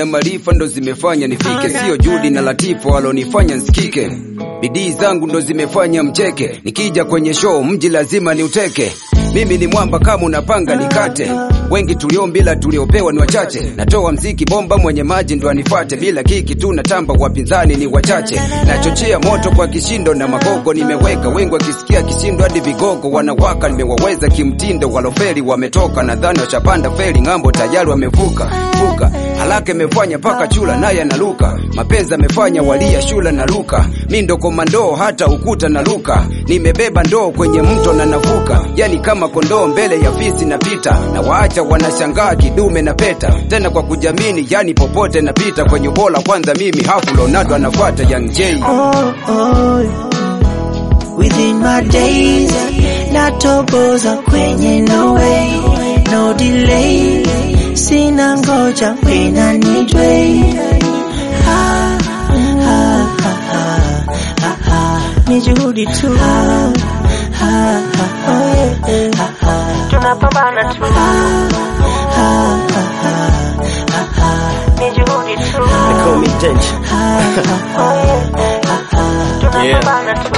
maarifa ndo zimefanya nifike, sio juhudi na latifu walonifanya nsikike. Bidii zangu ndo zimefanya mcheke, nikija kwenye show mji lazima niuteke. Mimi ni mwamba kama unapanga nikate, wengi tuliombila tuliopewa ni wachache. Natoa mziki bomba, mwenye maji ndo anifate, bila kiki tu natamba, wapinzani ni wachache. Nachochea moto kwa kishindo na magogo nimeweka, wengi wakisikia kishindo hadi vigogo wanawaka. Nimewaweza kimtindo, waloferi wametoka, nadhani washapanda feri ng'ambo, tayari wamevuka vuka. Haraka imefanya paka chula naye analuka, mapenzi amefanya walia shula na luka. Mi ndo komando hata ukuta na luka, nimebeba ndoo kwenye mto na navuka, yani kama kondoo mbele ya fisi napita, na waacha wanashangaa kidume na peta, tena kwa kujamini, yani popote napita kwenye bola. Kwanza mimi hafu Leonardo anafuata Young J. oh, oh. Within my days natoboza kwenye no way no delay sina ngoja wena nidwe ha, ha, ha, ha, ha, ha. ni juhudi tu ha, ha, ha, ha, yeah, ha, ha. tunapambana tu ha, ha, ha, ha, ha, ha. ni juhudi tu They call me Danger. tunapambana tu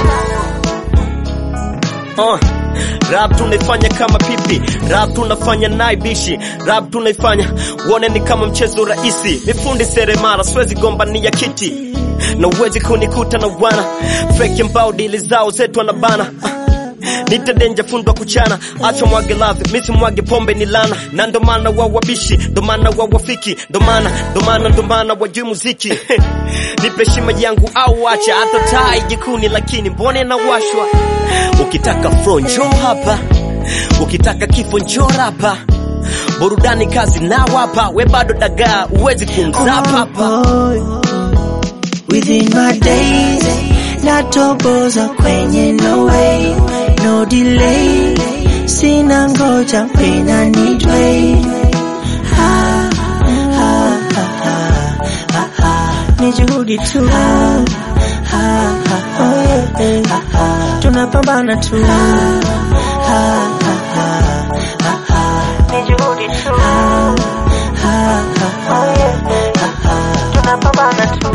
Uh, rap tunaifanya kama pipi, rap tunafanya naibishi, rap tunaifanya uone ni kama mchezo rahisi. Mifundi seremala, siwezi gombania kiti na uwezi kunikuta na wana fake mbao, dili zao zetu anabana uh. Nite denja fundwa kuchana, acha mwage love, misi mwage pombe ni lana, na ndo maana wa wabishi, ndo maana wa wafiki, ndo maana ndo maana ndo maana wajui muziki nipe shima yangu au acha hata taa jikuni, lakini mbone na washwa. Ukitaka fro njoo hapa, ukitaka kifo njoo rapa, burudani kazi na wapa, we bado dagaa, uwezi kumzapa hapa. Within my days natoboza kwenye no way no delay sina ngoja wena nidwe ha, ha, ha, ha, ha, ha. ni juhudi tu ha, ha, ha, ha, yeah, ha, ha. tunapambana tu ha, ha, ha, ha, ha, ha. ni juhudi tu ha, ha, ha, ha, yeah, ha, ha. tunapambana tu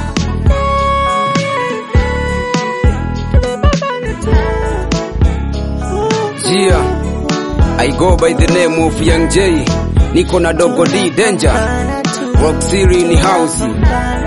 Yeah, I go by the name of Young J. Niko na Dogo D Danger, Rock City ni house.